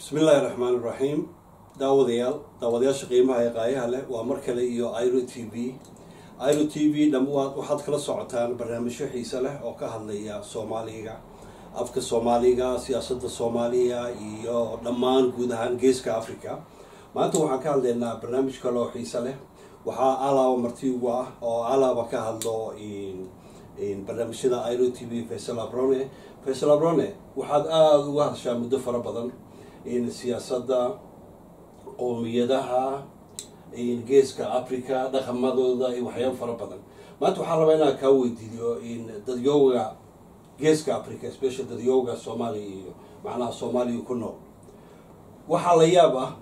bismillahi raxmaan iraxiim daawadayaal daawadayaasha qiimaha ee qaayaha leh waa mar kale iyo iro t v iro t v dhamwaad waxaad kala socotaan barnaamijyo xiise leh oo ka hadlaya soomaaliga afka soomaaliga siyaasadda soomaaliya iyo dhammaan guud ahaan geeska africa maanta waxaan ka hadlaynaa barnaamij kale oo xiise leh waxaa alaaba marti ugu ah oo alaaba ka hadlo barnaamijyada iro t v faysal abrone faysal abrone waxaad aada uga hadashaa muddo fara badan siyaasadda qowmiyadaha geeska africa dhaqamadooda iyo waxyaaba fara badan maanta waxaa rabaa inaan kaa weydiiyo dadyooga geeska africa special dadyooga soomaaliya iyo macnaha soomaaliya ku nool waxaa la yaab ah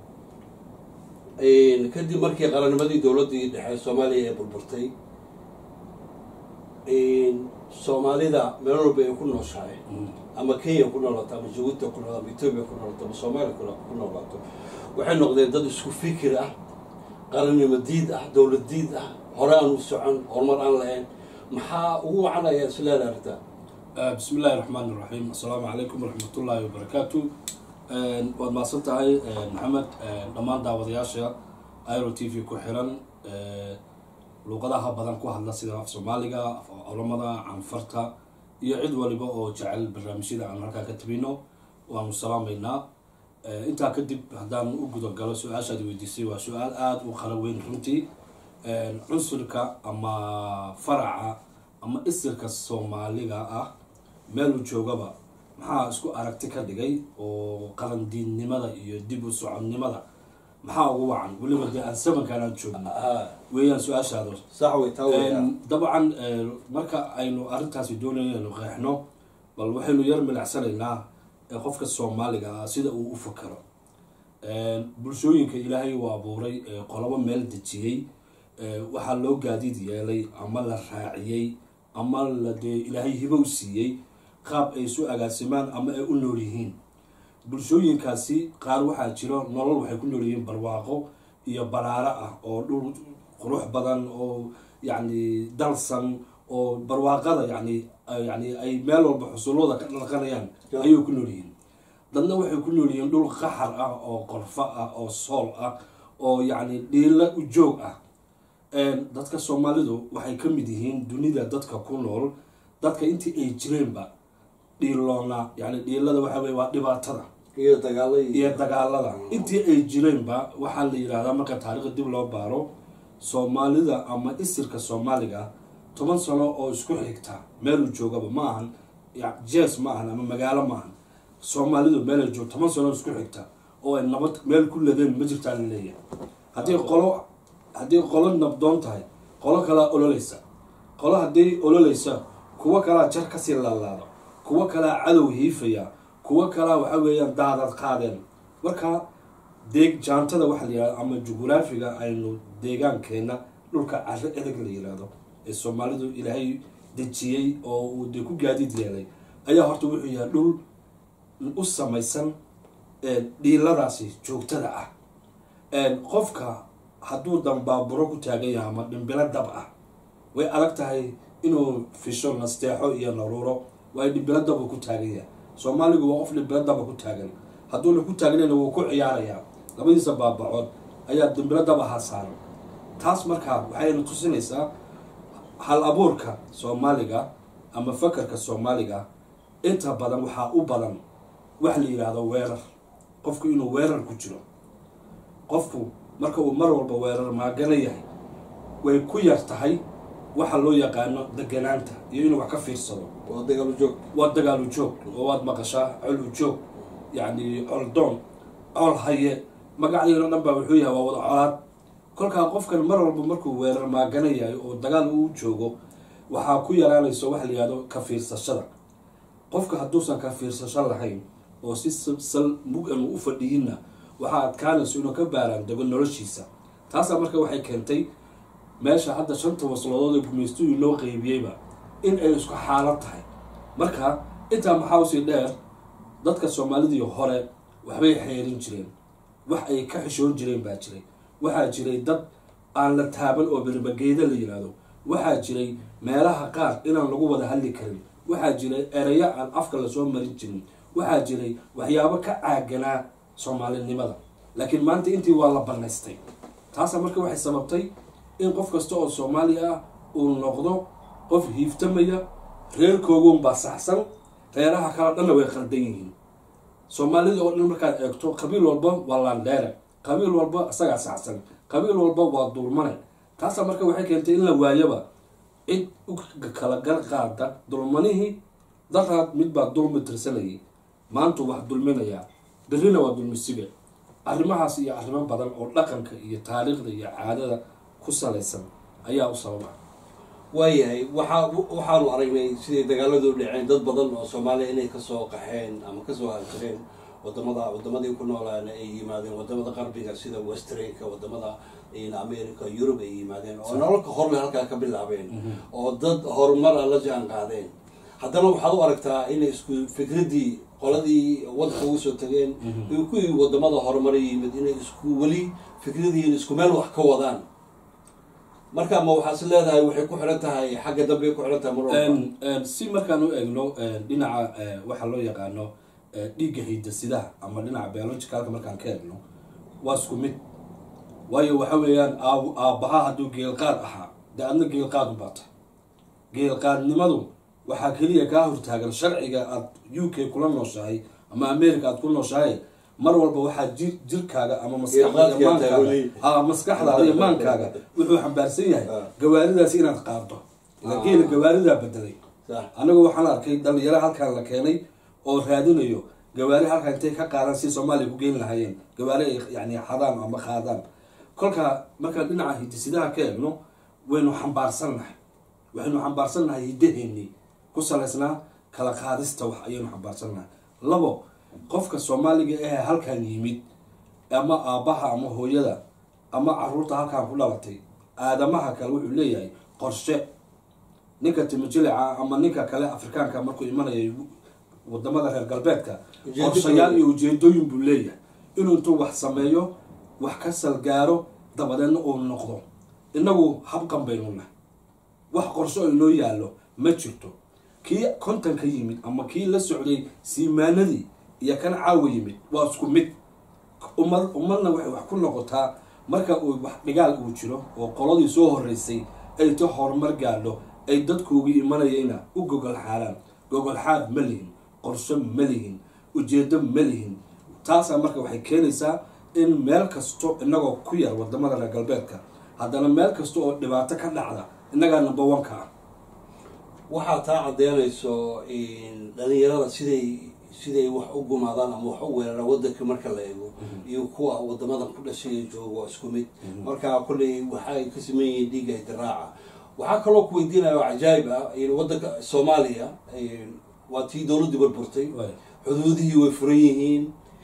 kadib markii qarannimadii dowladdii dhexe soomaaliya ee burburtay soomaalida meel walba ay ku nooshahay ama kenya ku noolaato ama jabuuti ku noolaato ama etoobiya ku noolaato ama soomaaliya ku noolaato waxay noqdeen dad isku fikir ah qarannimo diid ah dowlad diid ah hore aan u socon horumar aan lahayn maxaa ugu wacanaya isleeda arrinta bismi illahi raxmaan iraxiim assalaamu calaykum waraxmatullaahi wabarakaatu waad mahadsan tahay maxamed dhammaan daawadayaasha iro t v ku xiran luuqadaha badan ku hadla sida af soomaaliga af olamada canfarta iyo cid waliba oo jecel barnaamijyada aan halkaa ka tabino waanu salaamaynaa intaa kadib haddaan u gudagalo su-aashaad weydiisay waa su-aal aada u qala weyn runtii cunsurka ama faraca ama isirka soomaaliga ah meeluu joogaba maxaa isku aragti ka dhigay oo qarandiinnimada iyo dib u socodnimada maxaa ugu wacan weliba dee aan samankaan aan joogno weeyaan su-aashaado sax wey taa weya dabcan marka aynu arrintaasi doonayno inaynu qeexno bal waxaynu yar milicsanaynaa qofka soomaaliga ah sida uu u fakaro bulshooyinka ilaahay uu abuuray qolobo meel dejiyey waxaa loo gaadiid yeelay ama la raaciyey ama la dee ilaahay hibow siiyey qaab ay isu agaasimaan ama ay u nool yihiin bulshooyinkaasi qaar waxaa jiro nolol waxay ku nool yihiin barwaaqo iyo baraaro ah oo dhul qurux badan oo yacni dalsan oo barwaaqada yani yani ay meel walba xusullooda ka dhaqanayaan ayay ku nool yihiin dadna waxay ku nool yihiin dhul qaxar ah oo qorfo ah oo sool ah oo yacni dhiilo u joog ah dadka soomaalidu waxay ka mid yihiin dunida dadka ku nool dadka intii ay jireenba dhiiloona yani dhiilada waxa weye waa dhibaatada iyo dagaalo iyo dagaalada intii ay jireenba waxaa la yidhahdaa marka taariikhda dib loo baaro soomaalida ama isirka soomaaliga toban sano oo isku xigta meeluu joogaba ma ahan jees ma ahan ama magaalo ma ahan soomaalidu meelay joog toban sano isku xigta oo ay nabad meel ku ladeen ma jirtaa la leeyahay haddii qolo haddii qolo nabdoon tahay qolo kalaa ololeysa qolo haddii ololeysa kuwo kalaa jar kasii laalaado kuwo kalaa cadow hiifaya kuwo kalaa waxa weeyaan daadad qaadeen marka deeg jaantada waxaa la yihahdo ama jugraafiga aynu deegaankeena dhulka caro edeg la yihahdo ee soomaalidu ilaahay dejiyey oo uu dee ku gaadiid yeelay ayaa horta wuxuu yahay dhul u samaysan dhiiladaasi joogtada ah qofka hadduu dambaaburo ku taagan yahay ama dhimbilo dab ah way adag tahay inuu fisho nasteexo iyo naruuro waayo dhimbilo dab uu ku taagan yahay soomaaligu waa qof dhimbilo daba ku taagan hadduuna ku taagnayna wuu ku ciyaarayaa labadiisa baabacood ayaa dhimbilo dab ahaa saaran taas markaa waxayna tusinaysaa hal abuurka soomaaliga ama fakarka soomaaliga inta badan waxaa u badan wax la yidhaahdo weerar qofku inuu weerar ku jiro qofku marka uu mar walba weerar maagana yahay way ku yar tahay waxa loo yaqaano deganaanta iyo inuu wax ka fiirsado waa dagaalu joog waa dagaalu joog oo waad maqashaa colu joog yacni coldoon col haye magacdeeno dhan baa wuxuu yahay waa wada colaad kolkaa qofkan mar walba markuu weerar maagana yahay oo dagaal uu joogo waxaa ku yaraanayso waxa la yihahdo ka fiirsashada qofka hadduusan ka fiirsasho lahayn oo si sal mug-an u fadhiyinna waxaa adkaanayso inuu ka baaraan dego noloshiisa taasaa marka waxay keentay meesha hadda shanta wasloodood ee gumaystuhii loo qeybiyeyba in ay isku xaalad tahay marka intaa maxaa usii dheer dadka soomaalidii hore waxbay xeerin jireen wax ay ka xishoon jireen baa jiray waxaa jiray dad aan la taaban oo berbageeda la yihahdo waxaa jiray meelaha qaar inaan lagu wada hadli karin waxaa jiray ereyo aan afka lasoo marin jirin waxaa jiray waxyaabo ka caaganaa soomaalinimada laakiin maanta intii waa la banaystay taasa marka waxay sababtay in qof kasta oo soomaali ah uu noqdo qof hiiftamaya reerkoogunbaa saxsan reeraha kale dhanna way qaldan yihiin soomaalida oo dhan markaad eegto qabiil walba waa laandheere qabiil walba isagaa saxsan qabiil walba waa dulmane taasa marka waxay keentay in la waayaba cid u kala gar qaada dulmanihii daraad mid baa dulmi tirsanayay maantu wax dulminayaa berrina waa dulmisibe arrimahaas iyo arrimo badan oo dhaqanka iyo taariikhda iyo caadada ku salaysan ayaa u sababa waayahay waxaa waxaanu aragnay siday dagaaladu dhaceen dad badan oo soomaaliya inay kasoo qaxeen ama kasoo haajireen wadamada wadamadii ku noolaan ay yimaadeen wadamada qarbiga sida westranka wadamada america yurub ay yimaadeen oo nololka horle halkaa ka bilaabeen oo dad horumara la jaan qaadeen haddana waxaad u aragtaa inay isku fikradii qoladii wadka ugu soo tageen iyo kuwii wadamada horumara yimid inay isku weli fikradiin isku meel wax ka wadaan marka ma waxaas leedahay waxay ku xiran tahay xagga dambe ku xiran tahay mar walba si markaan u eegno dhinaca waxaa loo yaqaano dhiigga hidasidaha ama dhinaca biologicalka markaan ka eegno waa isku mid waayo waxa weeyaan aab aabbaha hadduu geelqaad ahaa dee adna geelqaad ubaata geelqaadnimadu waxaa keliya kaa hortaagan sharciga aad u k kula nooshahay ama america aad ku nooshahay mar walba waxaa ji jirkaaga ama maskaxdamaankaaga maskaxdaada iyo maankaaga wuxuu xambaarsan yahay gawaaridaas inaad qaado geela gawaaridaa bedelay anagu waxaan arkay dhalinyaro halkaan la keenay oo raadinayo gawaari halkaan intay ka qaadan si soomaaliya ku geyn lahaayeen gawaari ay yani xadaan ama qaadaan kolka markaan dhinaca hidisidaha ka eegno waynu xambaarsannahay waxaynu xambaarsannahay hiddaheenii ku salaysnaa kala qaadista wax ayaynu xambaarsannahay labo qofka soomaaliga ahee halkan yimid ama aabbaha ama hooyada ama caruurta halkaan ku dhalatay aadamaha kale wuxuu leeyahay qorshe ninka timijilica ama ninka kale afrikaanka markuu imanaya wadamada reer galbeedka qorshayaal iyo ujeedooyin buu leeyahay inuu intuu wax sameeyo wax ka salgaaro dabadeedna uu noqdo inagu habqan baynu nahay wax qorsho oo inoo yaallo ma jirto kii kontan ka yimid ama kii la socday siimaanadii iyo kan caawa yimid waa isku mid ummad ummadna waxay wax ku noqotaa marka uu wax dhigaal uu jiro oo qoladii soo horeysay ay ta horumar gaadho ay dadkoogii imanayayna u gogol xaalaan gogol xaad ma lihin qorsho ma lihin ujeedo ma lihin taasaa marka waxay keenaysaa in meel kasto inagoo ku yar wadamada reer galbeedka haddana meel kasta oo dhibaato ka dhacda innagaa number one ka ah waxaa taa caddeynayso dhalinyarada siday siday wax u gumaadaan ama wax u weeraraan wadanka marka la eego iyo kuwa wadamadan ku dhashay ee jooga waa isku mid marka kolley waxay ka sameyn yihiin dhiigga idiraaca waxaa kaloo ku weydiinaya oo cajaayib ah wadanka soomaaliya waa tii dowladdii burburtay xuduudihii way furan yihiin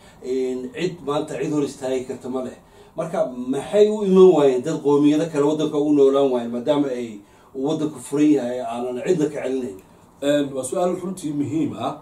cid maanta cid hor istaagi karta ma leh marka maxay u iman waayeen dad qoomiyado kale wadanka u noolaan waayeen maadaama ay wadanku furan yahay aanan cidna ka celinayn waa su-aal runtii muhiim ah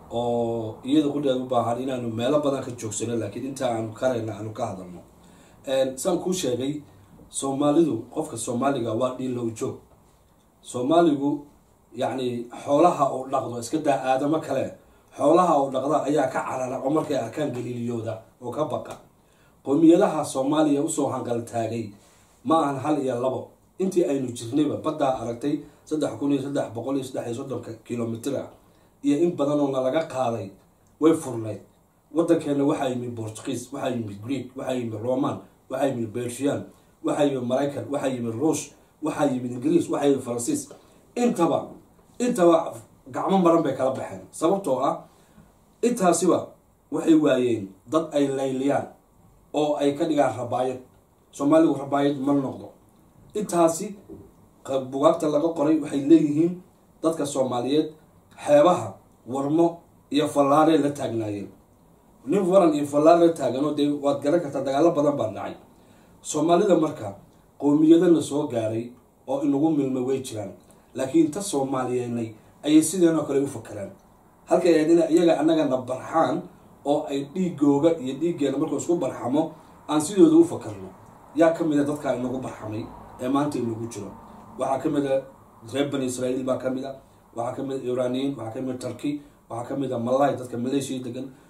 oo iyada qudheed u baahan inaanu meelo badan ka joogsano laakiin inta aanu karayna aanu ka hadalno saan kuu sheegay soomaalidu qofka soomaaliga waa dhiilow joog soomaaligu yacni xoolaha uu dhaqdo iska daa aadamo kale xoolaha uu dhaqda ayaa ka carara oo markay arkaan galiiliyooda oo ka baqa qowmiyadaha soomaaliya usoo hanqal taagay ma ahan hal iyo labo intii aynu jirnayba baddaa aragtay saddex kun iyo saddex boqol iyo saddex iyo soddonka kilomitr ah iyo in badanoo nalaga qaaday way furnayd wadankeena waxaa yimid bortugiis waxaa yimid greek waxaa yimid roman waxaa yimid belgian waxaa yimid maraykan waxaa yimid ruush waxaa yimid ingiriis waxaa yimid faransiis intaba intaba gacmo maran bay kala baxeen sababtoo ah intaasiba waxay waayeen dad ay layliyaan oo ay ka dhigaan rabaayad soomaaligu rabaayad ma noqdo intaasi bugaagta laga qoray waxay leeyihiin dadka soomaaliyeed xeebaha warmo iyo fallaarey la taagnaayeen nin waran iyo fallaar la taaganoo dee waad garan kartaa dagaalo badan baa dhacay soomaalida marka qowmiyadana soo gaaray oo inagu milmay way jiraan laakiin ta soomaaliyeennay ayay sideenoo kale u fakeraan halkay ahayd ina iyaga annagana barxaan oo ay dhiigooga iyo dhiiggeena markuu isku barxamo aan sidooda u fakarno yaa ka mid a dadkaa inagu barxamay ee maanta inagu jiro waxaa ka mid a reer bani israa'iil baa ka mid a waxaa ka mid a iraniyiin waxaa ka mid a turkey waxaa ka mid a malay dadka maleeshiya degan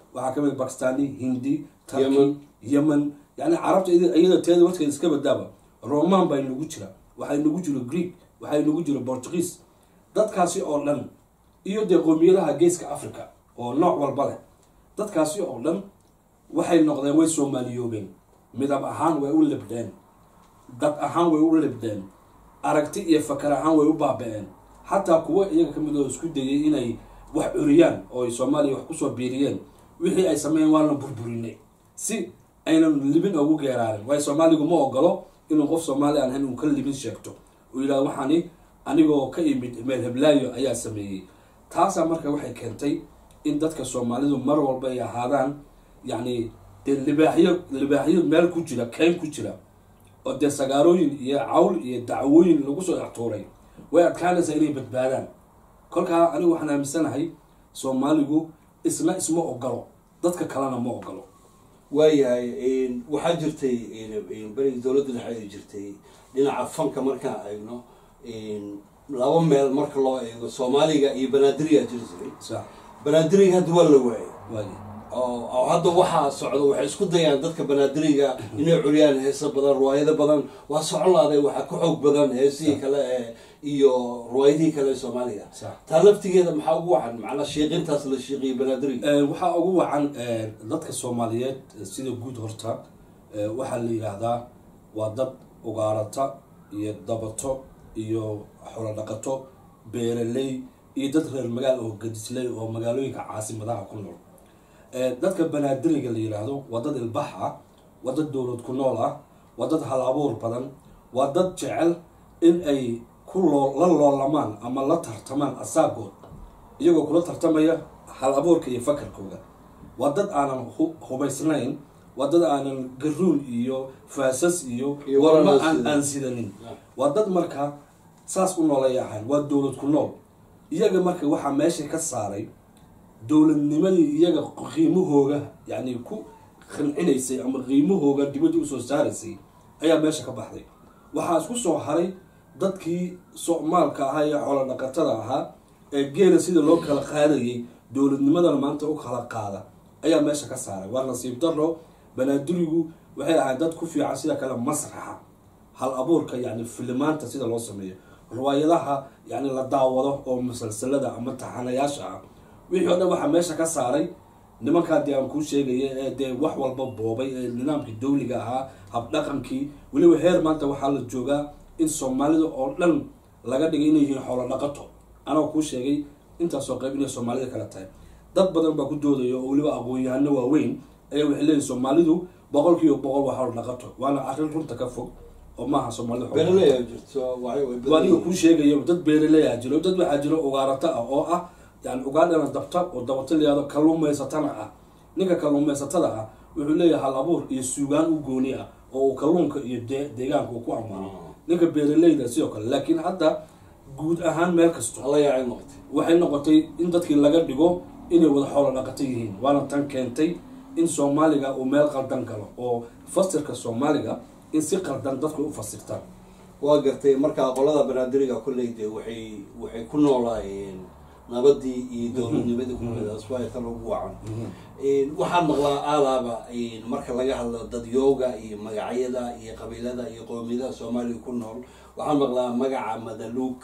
waxaa kamid bakistani hindi turkey Yemen. yemen yani carabta iyada iyada teeda warkeeda iska badaaba roman baa inagu jira waxaa inagu jiro greek waxaa inagu jiro portuguese dadkaasi oo dhan iyo dee qoomiyadaha geeska africa oo nooc walba leh dadkaasi oo dhan waxay noqdeen way soomaaliyoobeen midab ahaan way u libdheen dad ahaan way u libdheen aragti iyo fakar ahaan way u baaba-een xataa kuwo iyaga kamid oo isku dayay inay wax curiyaan oo ay soomaaliya wax kusoo biiriyeen wixii ay sameeyeen waana burburinay si aynan libin ugu geeraarin waayo soomaaligu ma ogolo inuu qof soomaali aan ahayn uu ka libin sheegto uu yidhahdo waxaani anigoo ka imid meel heblaayo ayaa sameeyey taasaa marka waxay keentay in dadka soomaalidu mar walba ay ahaadaan yacni dee libaaxyo libaaxyo meel ku jira keyn ku jira oo dee sagaarooyin iyo cawl iyo dacwooyin lagu soo extuuray way adkaanaysaa inay badbaadaan kolkaa anigu waxaan aaminsanahay soomaaligu isna isma ogolo dadka kalena ma ogolo waayahay waxaa jirtay berigii dowladda dhexe ay jirtay dhinaca fanka markaan eegno laba meel marka loo eego soomaaliga iyo banaadiriga jiri jiray sax banaadiriga hadda waa la waayay waagi oo oo hadda waxaa socda waxay isku dayaan dadka banaadiriga inay curiyaan heeso badan riwaayado badan waa socon laaday waxaa ka xoog badan heesihii kale ee iyo riwaayadihii kale ee soomaaliga sax taa laftigeeda maxaa ugu wacan macnaa shiiqintaas la shiiqiyo banaadiriga Eh, waxaa ugu wacan eh, dadka soomaaliyeed eh, sida guud horta eh, waxaa la yidhaahdaa waa dad ugaarata iyo dabato iyo xoolodhaqato beeraley iyo dad reer magaal oo gadisley oo magaalooyinka caasimadaha ku nool Eh, dadka banaadiriga la yidhaahdo waa dad ilbax ah waa dad dowlad ku nool ah waa dad hal abuur badan waa dad jecel in ay ku loo la loolamaan ama la tartamaan asaagood iyagoo kula tartamaya hal abuurka iyo fakarkooda waa dad aanan hu- hubaysnayn waa dad aanan garuun iyo faasas iyo Iyo warma waran aan sidan. aan sidanin waa dad marka saas u noolay ahayn waa dowlad ku nool iyaga marka waxaa meesha ka saaray dowladnimadii iyaga qiimahooga yacni ku qancinaysay ama qiimahooga dibadda usoo saaraysay ayaa meesha ka baxday waxaa isku soo haray dadkii soomaalka ahaa ee xoolo dhaqatada ahaa ee geela sida loo kala qaadayay dowladnimadana maanta u kala qaada ayaa meesha ka saaray waa nasiib daro banaadirigu waxay ahayd dad ku fiican sida kale masraxa hal abuurka yani filimaanta sida loo sameeyo riwaayadaha yani la daawado oo musalsalada ama taxanayaasha ah wixii o dhan waxaa meesha ka saaray nimankaa dee aan kuu sheegaya ee dee wax walba boobay ee nidaamkii dawliga ahaa habdhaqankii weliba heer maanta waxaa la joogaa in soomaalida oo dhan laga dhigay inay yihiin xoolo dhaqato anoo kuu sheegay intaasoo qayb inay soomaalida kala tahay dad badan baa ku doodaya oo weliba aqoon-yahano waaweyn ayaa waxay leeyihin soomaalidu boqol kiiba boqol waa xoolo dhaqato waana arrin runta ka fog oo maaha soomaalida xoolo dhaqato. beeraley aa jirto waxay way badan waa ninka yihiin. kuu sheegayo dad beeraley ah jiro dad waxaa jiro ugaarato ah oo ah yani ugaadhana dabta oo dabato layihahdo kalluumaysatana ah ninka kalluumaysatada ah wuxuu leeyahay hal abuur iyo suugaan u gooni ah oo uu kalluunka iyo de- deegaanka uu ku ammaano ninka beeraleyda sidoo kale laakiin hadda guud ahaan meel kasto alla yaacay noqotay waxay noqotay in dadkii laga dhigo inay wada xoolo dhaqato yihiin waana tan keentay in soomaaliga uu meel qaldan galo oo fasirka soomaaliga in si qaldan dadku u fasirtaan waa gartay markaa qolada banaadiriga kolley dee waxay waxay ku noolaayeen nabadii iyo dowladnimadii kuleedaas waa tan ugu wacan waxaan maqlaa aalaaba marka laga hadlo dadyooga iyo magacyada iyo qabiilada iyo qoomiyadaha soomaaliya ku nool waxaan maqlaa magaca madaluug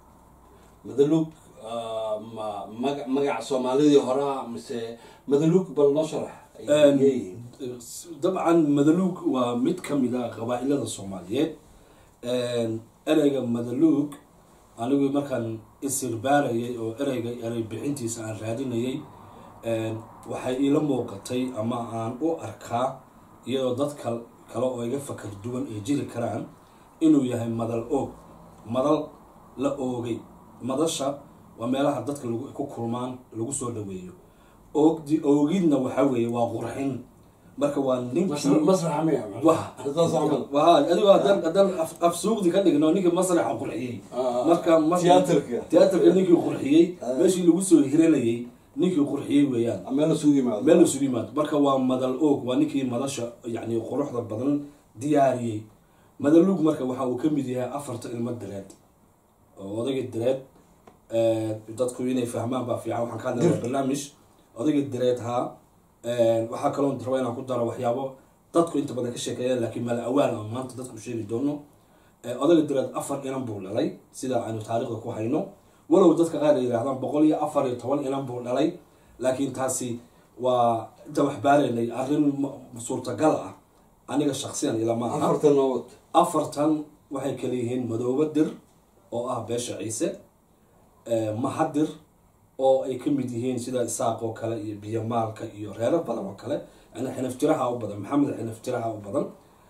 madaluug ah, ma maga- magaca soomaalidii horaa mise madaluug bal noo sharax ay Een, leeyihiin dabcan madaluug waa mid ka mid a qabaa-ilada soomaaliyeed Een, ereyga madaluug anigu markaan isirbaarayay oo ereyga erey bixintiisa aan raadinayay een, waxay iila muuqatay ama aan u arkaa iyadoo dad kal kale oo iga fakar duwan ay jiri karaan inuu yahay madal oog madal la oogay madasha waa meelaha dadka lagu ku kulmaan lagu soo dhaweeyo oogdi oogidna waxaa weeye waa qurxin marka waa ninkii Masra- masraxa miya Wah. saas camal waa adigo haddaan haddaan af- afsuuqdi ka dhigno ninkii masraxa qurxiyey Ah, marka mar- tiyaatarka. tiyaatarka ninkii qurxiyey Ah. meeshii lagu soo hiranayay ninkii qurxiyey weeyaan meel isugu yimaado meel isugu yimaado marka waa madal oog waa ninkii madasha yani quruxda badan diyaariyey madaluug marka waxa uu ka mid yahay afarta ilmo direed oo odayga direed eh, dadku inay fahmaan baa fiican waxaan ka hadlayaa barnaamij odayga direed haa waxaa kaloo raba inaan ku daro waxyaabo dadku inta badan ka sheekeeya laakiin mala awaal aan maanta dadku sheegi doono odaga direed afar inan buu dhalay sida aynu taariikhda ku hayno walow dadka qaar ay yidhahdaan boqol iyo afar iyo toban inan buu dhalay laakiin taasi waa inta wax baaraynay arrin suurtagal ah aniga shaksiyan ilama aha afartan nabad afartan waxay kala yihiin madoobe dir oo ah beesha ciise mahadir oo ay ka mid yihiin sida isaaq oo kale iyo biyomaalka iyo reero badan oo kale yani xinaf tiraha u badan maxamed xinaf tiraha u badan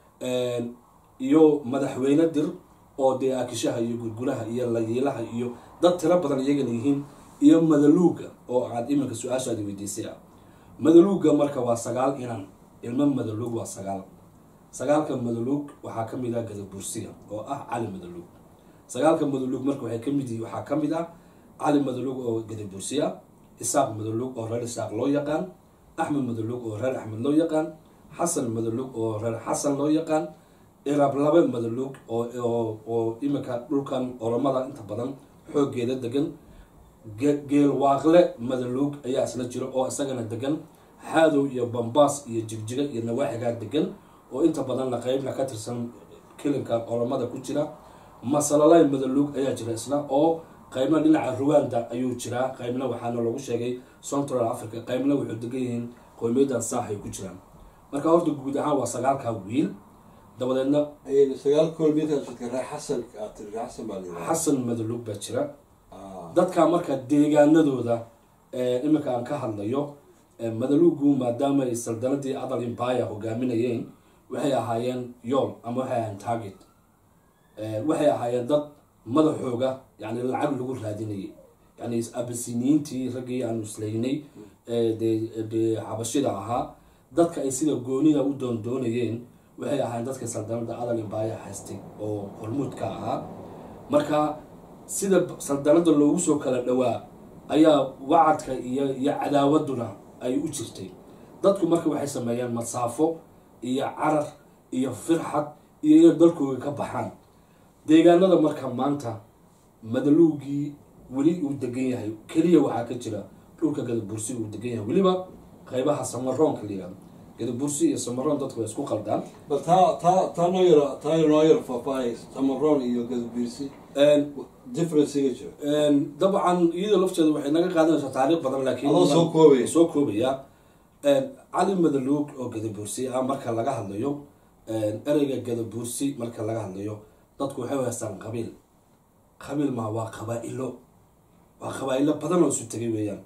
iyo madaxweyne dir oo dee aakishaha iyo gurguraha iyo layiilaha iyo dad tiro badan iyagana yihiin iyo madaluuga oo aad iminka su-aashaadi weydiisay ah madaluuga marka waa sagaal inan ilmo madaluug waa sagaal sagaalka madaluug waxaa ka mid ah gadabursiga oo ah cali madaluug sagaalka madaluug marka waxay kamid yihiin waxaa ka mid ah cali madaluug oo gadabursi ah isaaq madaluug oo reer isaaq loo yaqaan axmed madaluug oo reer axmed loo yaqaan xasan madaluug oo reer xasan loo yaqaan irablabe madaluug oo iminka dhulkan oromada inta badan xoogeeda degan geelwaaqle madaluug ayaa isla jira oo isagana degan xaadow iyo bambaas iyo jigjiga iyo nawaaxigaa degan oo inta badanna qeybna ka tirsan kilinka oromada ku jira masalalay madaluug ayaa jira isna oo qeybna dhinaca ruwanda ayuu jiraa qeybna waxaana lagu sheegay central africa qeybna wuxuu degan yihiin qowmiyaddan saax ay ku jiraan marka horta guud ahaan waa sagaalkaa wiil dabadeedna sagaal koolmiyadka reer xasan aad tiri reer xasan baa layidhaha xasan madaluug baa jira dadka marka deegaanadooda iminka aan ka hadlayo madaluugu maadaama ay saldanadii adal imbaya hogaaminayeen waxay ahaayeen yool ama waxay ahaayeen target waxay ahaayeen dad madaxooga yani lacag lagu raadinayay yani abasiniyiintii raggii aanu islaynay dee xabashida ahaa dadka ay sida goonida u doondoonayeen waxay ahaayeen dadka saldanada adal imbaya haystay oo hormuudka ahaa marka sida saldanada loogu soo kala dhowaa ayaa wacadka iyo iyo cadaawaduna ay u jirtay dadku marka waxay sameeyeen masaafo iyo carar iyo firxad iyo inay dalkooga ka baxaan deegaanada marka maanta madaluugii weli uu degan yahay keliya waxaa ka jira dhulka gadabursi uu degan yahay weliba qeybaha samaroonka la yihahdo gadabursi iyo samaroon dadku way isku qaldaan bal taa taa taa noo yara taa noo yara faahfaahay samaroon iyo gadabiirsi differencega jiro dabcan iyadoo lafteeda waxay naga qaadanaysaa taariikh badan laakiin Adoo soo koobaya. soo koobaya cali madaluug oo gadabuursi ah marka laga hadlayo ereyga gadabuursi marka laga hadlayo dadku waxay u haystaan qabiil qabiil maa waa qabaa-ilo waa qabaa-ilo badan oo isu tegay weeyaan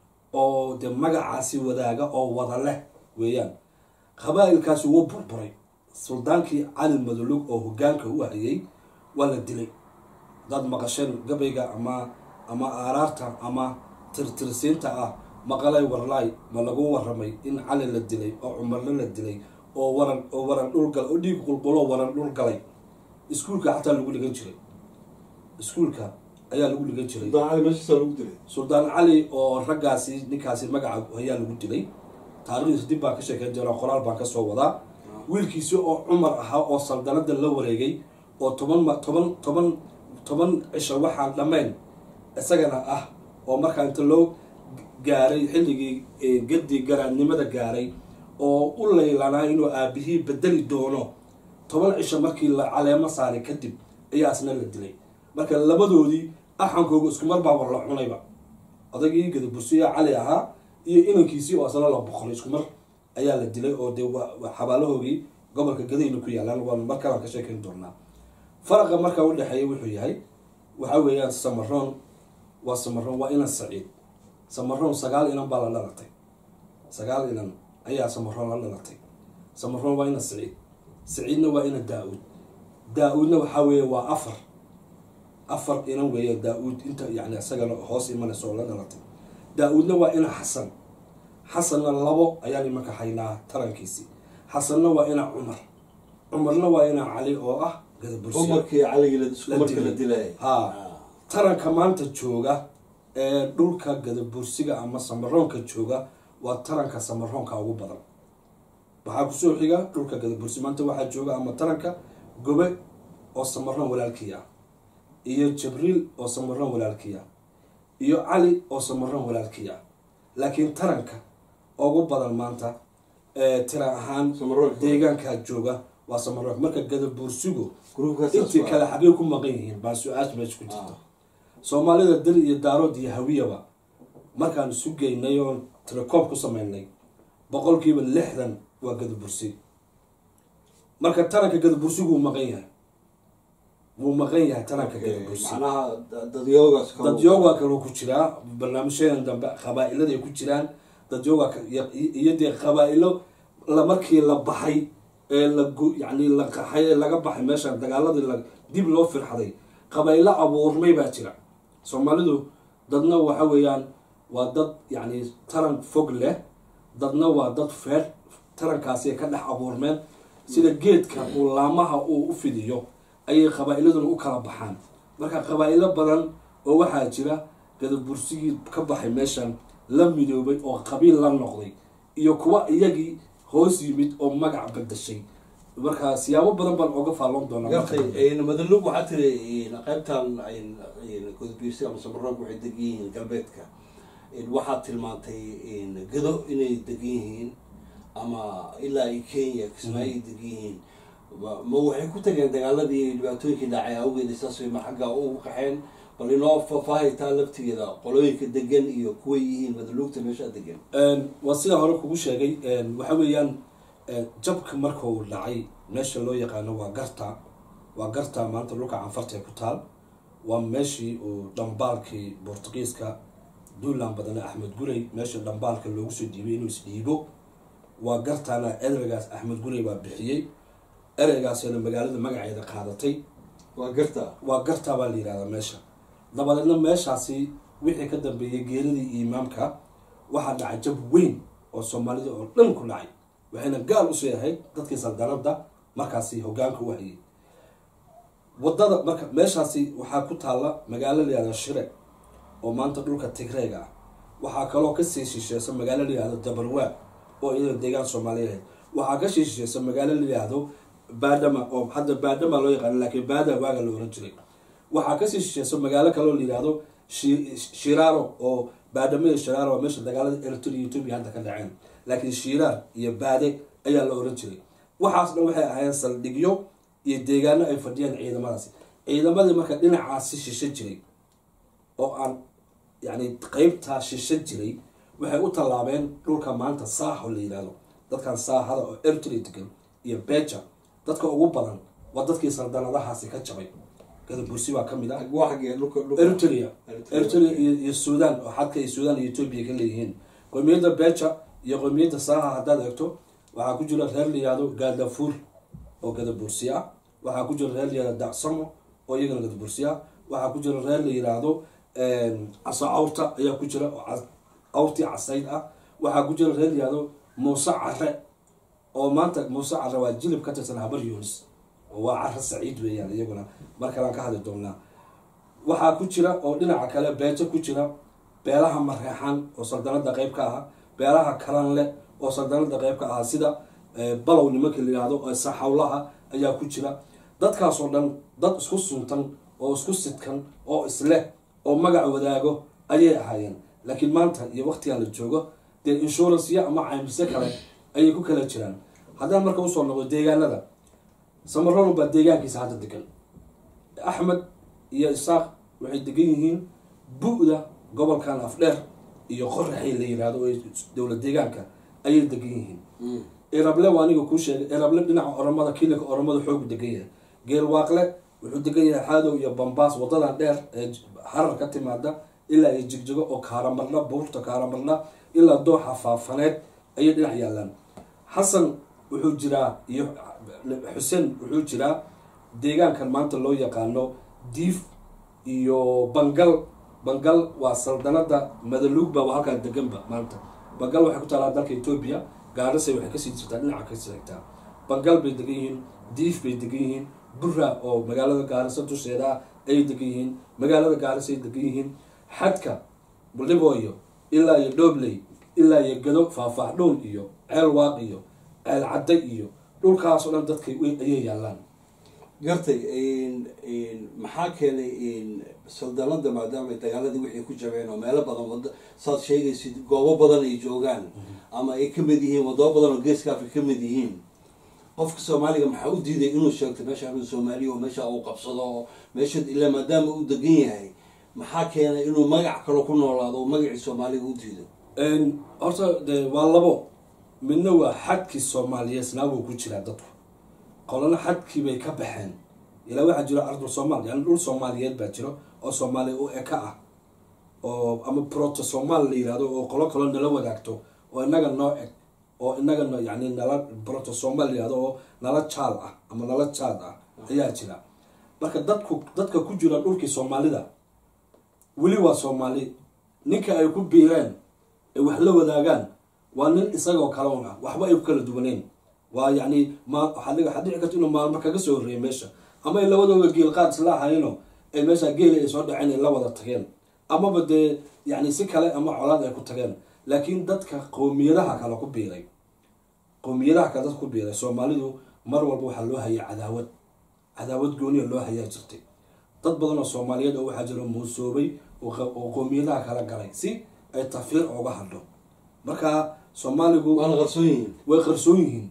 oo dee magacaasi wadaaga oo wada leh weeyaan qabaa-ilkaasi wuu burburay suldaankii cali madaluug oo hogaanka u hayay waa la dilay dad maqasheen gabayga ama ama aaraarta ama tirtirsiinta ah maqalay warlaay ma lagu waramay in cali la dilay oo cumarle la dilay oo waran oo waran dhulgal oo dhiig qulqulo waran dhul galay iskuulka xataa lagu dhigan jiray iskuulka ayaa lagu dhigan jiray sultaan cali meeshiisa lagu dilay suldaan cali oo raggaasi ninkaasi magaca ayaa lagu dilay taarikhdiis dib baan ka sheekeyn doonaa qoraal baan kasoo wadaa wiilkiisi oo cumar ahaa oo saldanada la wareegay oo toban ma toban toban toban cisho waxaan dhammayn isagana ah oo markaa inta loo gaaray xilligii gadii garaadnimada gaaray oo u laylanaa inuu aabihii bedeli doono toban cisho markii la caleemo saaray kadib ayaa asna la dilay marka labadoodii axankooga iskumar baa war la cunayba odaygii gadabursiya cali ahaa iyo inankiisii oo asna la boqolay iskumar ayaa la dilay oo dee xabaalahoogii gobolka gadayna ku yaalaan waan markalaan ka sheekeyn doonaa faraqa markaa udhexeeya wuxuu yahay waxa weeyaan samaroon waa samaroon waa inan saciid samaroon sagaal inan baa la dhalatay sagaal inan ayaa samaroon la dhalatay samaroon waa inan saciid saciidna waa inan daa-uud daa-uudna waxaa weeye waa afar afar inan weeye daa-uud inta yani isagana hoos imanaysa oo la dhalatay daa-uudna waa inan xasan xasanna labo ayaan imanka haynaa tarankiisii xasanna waa inan cumar cumarna waa inan cali oo ah gadabursi umarkii caligii isku markii la dilay ha taranka maanta jooga ee dhulka gadabursiga ama samaroonka jooga waa taranka samaroonka ugu badan waxaa kusoo xiga dhulka gadabursi maanta waxaa jooga ama taranka gobe oo samaroon walaalkii ah iyo jibriil oo samaroon walaalkii ah iyo cali oo samaroon walaalkii ah laakiin taranka ugu badan maanta ee tira ahaan Samaroog. deegaankaa jooga waa samaroog marka gadabuursigu gruubkaas intii kale xaggay ku maqan yihiin baa su-aasha meesha ku jirta soomaalida dil iyo daarood iyo hawiyaba markaan isu geynay oon tirakoob ku sameynay boqolkiiba lixdan waa gadabursi marka taranka gadabursigu wuu maqan yahay wuu maqan yahay taranka gadabursi macnaha da- dadyoogaas kale- dadyoogaa kaloo ku jiraa barnaamijyadan dambe qabaa-ilada ay ku jiraan dadyoogaa ka- iyo iyo dee qabaa-ilo la markii la baxay ee la gu- yacni la qaxay ee laga baxay meesha dagaaladii la dib loo firxaday qabaa-ilo abuurmay baa jira soomaalidu dadna waxa weeyaan waa dad yacni taran fog leh dadna waa dad feer tarankaasi ay ka dhex abuurmeen sida geedka uu laamaha uu u fidiyo ayay qabaa-iladuna u kala baxaan marka qabaa-ilo badan oo waxaa jira gadabursigii ka baxay meeshan la midoobay oo qabiil la noqday iyo kuwa iyagii hoos yimid oo magac bedashay marka siyaabo badan baan oga faalloon doonaa marka dambe. gartay madalug waxaa tiri qaybtan gudbiirsi ama samaroog waxay degan yihiin galbeedka waxaad tilmaantay gado inay degan yihiin ama ilaa iyo kenya kismaayo ay degan yihiin ma ma waxay ku tageen dagaaladii dhibaatooyinkii dhacay awgeed saas way ma xagga ugu qaxeen bal inoo faahfaahitaa laftigeeda qolooyinka degan iyo kuway yihiin madalugta meesha degan Een, waa sida hore kugu sheegay een, waxa weeyaan een, jabka marka uu dhacay meesha loo yaqaano waa garta waa garta maanta dhulka canfarta ee ku taal waa meeshii uu dhambaalkii bortugiiska duulaan badane axmed gurey meesha dhambaalka loogu soo dhiibay inuu isdhiibo waa gartana ereygaas axmed gurey baa bixiyey ereygaasina magaalada magaceeda qaadatay waa garta waa gartaa baa la yihahdaa meesha dabadeedna meeshaasi wixii ka dambeeyey geeridii imaamka waxaa dhacay jab weyn oo soomaalida oo dhan ku dhacay waxayna gaal usoo yahay dadkii saldanada markaasi hogaanka u hayay wadada marka meeshaasi waxaa ku taalla magaalo la yihahdo shire oo maanta dhulka tigreega ah waxaa kaloo kasii shisheesa magaalo la yihahdo dabarwaa oo iyadoo deegaan soomaaliya ahayd waxaa ka sii shisheesa magaalo la yihahdo baadhama oo hadda baadhama loo yaqaano laakiin baada waaga la oran jiray waxaa kasii shisheesa magaalo kaloo la yihahdo Shi- shiraaro oo baadhamo iyo shiraaro waa meesha dagaalada eritrea iyo etoobiya hadda ka dhaceen laakiin shiraar iyo baade ayaa la oran jiray waxaas dhan waxay ahaayeen saldhigyo iyo deegaano ay fadhiyaan ciidamadaasi ciidamadii marka dhinacaasi shishe jiray oo aan yani qeybtaa shishe jiray waxay u tallaabeen dhulka maanta saaxo la yihahdo dadkan saaxada oo eritrea degan iyo beja dadka ugu badan waa dadkii saldanadahaasi ka jabay gadabursi baa ka mid ah waa xaggee dhulka dhulka eritrea Eritrea. eritrea iyo iyo sudan oo xadka iyo sudan iyo etoobiya ka leeyihiin qowmiyadda beja iyo qowmiyadda saaha haddaad eegto waxaa ku jira reer la yihahdo gaadafuur oo gadabursi ah waxaa ku jira reer la yihahdo dacsamo oo iyagana gadabursi ah waxaa ku jira reer la yihahdo caso awrta ayaa ku jira oo cas- awrtii casayd ah waxaa ku jira reer la yihahdo muuse care oo maanta muuse care waa jilib ka tirsan habar yunis oo waa care saciid weeyaan iyaguna mar kalean ka hadli doonaa waxaa ku jira oo dhinaca kale beejo ku jira beelaha mareexan oo saldanada qeyb ka aha beelaha kalanle oo saldanada qeyb ka aha sida eh, balow nimanka la yihahdo oo saxawlaha ayaa ku jira dadkaasoo dhan dad isku suntan oo isku sidkan oo isleh oo magac wadaago ayay ahaayeen laakiin maanta iyo waqtigan la joogo dee inshuransiyo ama caymise kale ayay ku kala jiraan haddaan marka usoo noqdo deegaanada samaroon baa deegaankiisa hadda degan axmed iyo isaaq waxay degan yihiin bu-da gobolkan afdheer iyo qoraxay la yihahdo oo dowlad deegaanka ayay degan yihiin erable waa aniga kuu sheegay erable dhinaca oromada kilika oromada xoogu degan yahay geelwaaqle wuxuu degan yahay xaadow iyo bambaas wadadan dheer ee j- harar ka timaada ilaa iyo jigjigo oo kaaramarna buurta kaaramarna ilaa dooxa faafaneed ayay dhinac yaalaan xasan wuxuu jiraa iyo xuseen wuxuu jiraa deegaankan maanta loo yaqaano diif iyo bangal bangal waa saldanada madaluug baa waa halkaa deganba maanta bangal waxay ku taalaa dalka etoobiya gaarase waxay kasii jirtaa dhinaca kasii xigtaa bangal bay degan yihiin diif bay degan yihiin bura oo magaalada gaarisa dusheeda ah ayay degan yihiin magaalada gaarisa ay degan yihiin xadka buldhibooyo ilaa iyo dhoobley ilaa iyo gado faahfaahdhown iyo ceel waaq iyo ceel cadde iyo dhulkaas oo dhan dadka way- ayay yaalaan gartay maxaa keenay saldanada maadaama ay dagaaladii wixii ku jabeen oo meelo badan wada saad sheegaysid goobo badan ay joogaan ama ay kamid yihiin wadamo badan oo geeska afrika kamid yihiin qofka soomaaliga maxaa u diiday inuu sheegto meesha anu soomaaliya oo meesha uu qabsado oo meesha ilaa maadaama uu degan yahay maxaa keenay inuu magac kale ku noolaado oo magacii soomaaliga u diido horta de waa labo midna waa xadkii soomaaliyeed wuu ku jiraa dadku qolana xadkii bay ka baxeen ilaa waxaa jiro ardul soomaal yani dhul soomaaliyeed baa jiro oo soomaaliya u eka ah oo ama proto somaal la yihahdo oo qolo kaloo nala wadaagto oo inaga noo eg oo inaga no yani nala proto somaal la yihahdo oo nala jaal ah ama nala jaad ah ayaa jira marka dadku dadka ku jira dhulkii soomaalida weli waa soomaali ninka ay ku biireen ay wax la wadaagaan waa nin isagoo kale un ah waxba ay ku kala duwaneen waa yani ma waxaa dhici karta inuu maalmo kaga soo horreeyay meesha ama ay labadooda geel qaad isla ahayno ay meesha geeli ay soo dhaceen ay la wada tageen amaba dee yani si kale ama colaad ay ku tageen laakiin dadka qowmiyadaha kale ku biiray qowmiyadaha kale dadka ku biiray soomaalidu mar walba waxaa loo hayay cadaawad cadaawad gooniya loo hayaa jirtay dad badan oo soomaaliyeed oo waxaa jiro muusoobay oo qowmiyadaha kala galay si ay tafiir ooga hadho marka soomaaligu waana qarsoon yihiin way qarsoon yihiin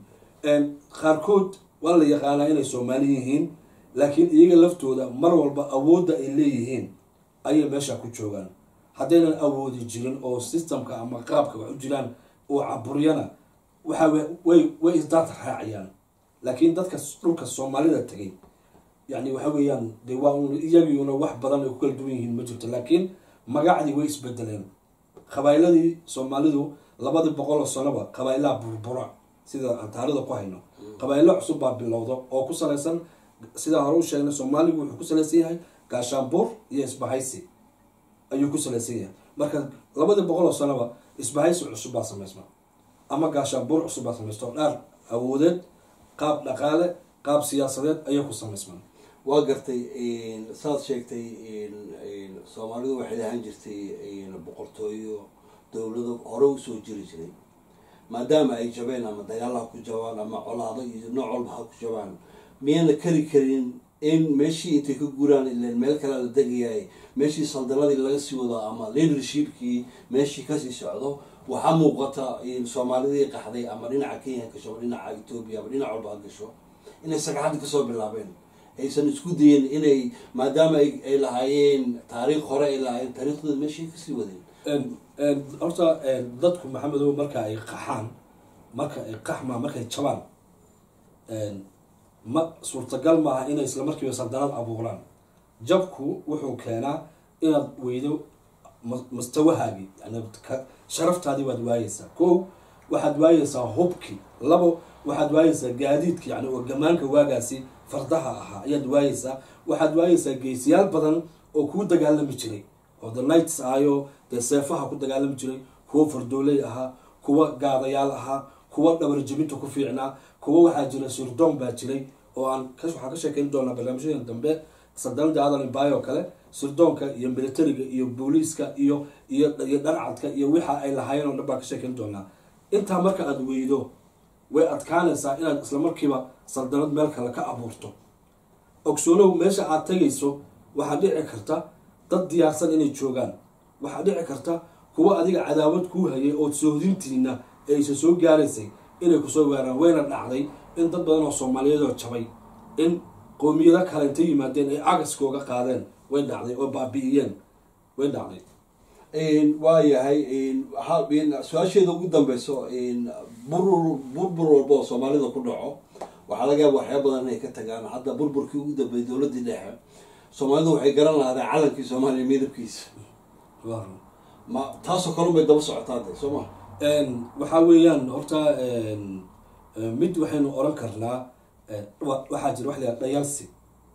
qaarkood waa la yaqaanaa inay soomaali yihiin laakiin iyaga laftooda mar walba awoodda ay leeyihiin ayay meesha ku joogaan haddaynan awoodi jirin oo systemka ama qaabka wax u jiraan oo caburyana waxa way way isdaad raacayaan laakiin dadka dhulka soomaalida tegay yani waxa weeyaan de waa un iyagiuna wax badan ay ku kala duwan yihiin ma jirto laakiin magacdii way isbedeleen qabaa'iladii soomaalidu labadii boqol oo sanoba qabaa'ilaha burbura sida aan taarida ku hayno qabaa'ilo cusub baa bilowda oo ku salaysan sidaa hore u sheegnay soomaaligu wuxuu ku salaysan yahay gaashaanbuur iyo isbahaysi ayuu ku salaysan yahay marka labadii boqol oo sanoba isbahaysi cusub baa samaysma ama gaashaanbuur cusub baa samaysta oo dhaar awoodeed qaab dhaqaale qaab siyaasadeed ayay ku samaysmaan waa gartay saad sheegtay soomaalidu waxay lahaan jirtay boqortooyo dowlado hore usoo jiri jiray maadaama ay jabeen ama dagaal ha ku jabaan ama colaado iyo nooc walba ha ku jabaan miyayna kari karin in meeshii intay ka guraan ilan meel kale la degayahay meeshii saldanadii laga sii wado ama leadershipkii meeshii kasii socdo waxaa muuqata soomaalidii qaxday ama dhinaca kenya gasho ama dhinaca etoobiya ama dhinac walba ha gasho inay sagxadda kasoo bilaabeen aysan isku dayen inay maadaama ay lahaayeen taariikh hore ay lahaayeen taariikhdooda meeshay kasii wadeen horta dadku maxamedow marka ay qaxaan marka ay qaxmaa markay jabaan ma suurtagal maaha inay isla markiiba saldanad abuuraan jabku wuxuu keenaa inaad weydo mustawahaagii yani sharaftaadii waad waayeysaa ko waxaad waayeysaa hubki labo waxaad waayeysaa gaadiidki yani oo gamaanka waagaasi fardaha ahaa ayaad waayeysaa waxaad waayeysaa geesiyaal badan oo kuu dagaalami jiray oo the nights ahayo dee seefaha ku dagaalami jiray kuwa fardooley ahaa kuwa gaadayaal ahaa kuwa dhabar jebinta ku fiicnaa kuwa waxaa jira sirdoon baa jiray oo aan waxaan ka sheekeyn doonaa barnaamijyadan dambe saldanada adan bayo kale sirdoonka iyo militariga iyo booliiska iyo iyo iyo dharcadka iyo wixa ay lahaayeen oo dhan baan ka sheekeyn doonaa intaa marka aada weydo way adkaanaysaa inaad isla markiiba saldanad meel kale ka abuurto ogsoonow meesha aad tegayso waxaa dhici karta dad diyaarsan inay joogaan waxaa dhici karta kuwa adiga cadaawad kuu hayay ood soohdintiina aysa soo gaaraysay inay kusoo gaaraan wayna dhacday in dad badan oo soomaaliyeed oo jabay in qoomiyado kale intay yimaadeen ay agaskooga qaadeen way dhacday oo baabi'iyeen way dhacday waa yahay su-aasheeda ugu dambeyso burur burbur walba oo soomaalida ku dhaco waxaa laga yaaba waxyaa badan inay ka tagaan hadda burburkii ugu dambeeyay dowladii dhexe soomaalidu waxay garan lahaadeen calankii soomaaliya midabkiisa ma taasoo kalun bay daba socotaa de soo ma waxaa weeyaan horta mid waxaynu oran karnaa waxaa jira wax la dhayalsi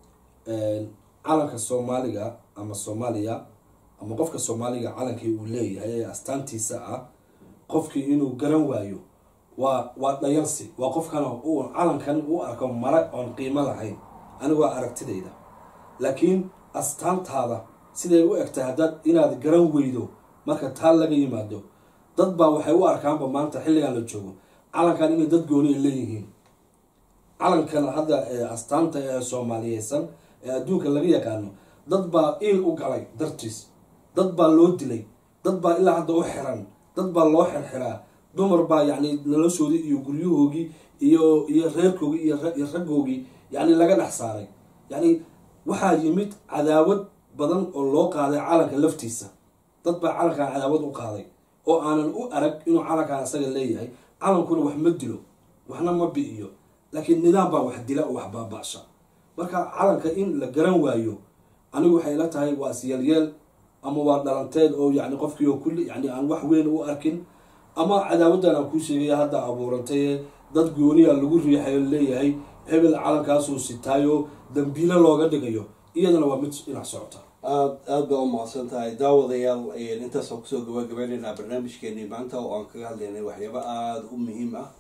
calanka soomaaliga ama soomaaliya ama qofka soomaaliga calankii uu leeyahay ee astaantiisa ah qofkii inuu garan waayo waa waa dhayalsi waa qofkan uu calankan u arko mare oon qiimo lahayn anigu waa aragtidayda laakiin astaantaada siday u egtahay haddaad inaad garan weydo marka taa laga yimaado dad baa waxay u arkaanba maanta xilligan la joogo calankan inay dad gooni ay leeyihiin calankan hadda ee astaanta ee soomaaliyeysan ee adduunka laga yaqaano dad baa iil u galay dartiis dad baa loo dilay dad baa ilaa hadda u xiran dad baa loo xirxiraa dumar baa yacni noloshoodii iyo guryahoogii iyo iyo reerkoogii iyo iyo raggoogii yacni laga dhex saaray yacni waxaa yimid cadaawad badan oo loo qaaday calanka laftiisa dad baa calankan cadaawad u qaaday oo aanan u arag inuu calankan asaga leeyahay calankuna wax ma dilo waxna ma bi'iyo laakiin nidaam baa wax dila oo wax baaba'sha marka calanka in la garan waayo anigu waxay la tahay waa isyeelyeel ama waa dhalanteed oo yani qofkii oo kulli yani aan wax weyn u arkin ama cadaawaddan aan kuu sheegaya hadda abuurantay dad gooniya lagu riixayo leeyahay hebel calankaasuu sitaayo dambiilo looga dhigayo iyadana waa mid dhinac socota aad aada baa u mahadsan tahay daawadayaal intaasaan kusoo gabagabeyneynaa barnaamijkeenii maanta oo aan kaga hadlaynay waxyaabo aada u muhiim ah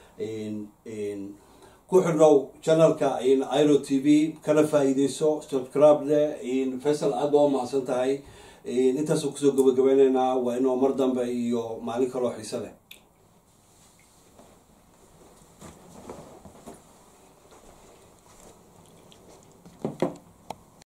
ku xidhnow channelka iro t v kana faa-iideyso subscribe le faysal aada baa u mahadsan tahay intaasaan kusoo gabagabeyneynaa waa inoo mar dambe iyo maalin kaloo xiise leh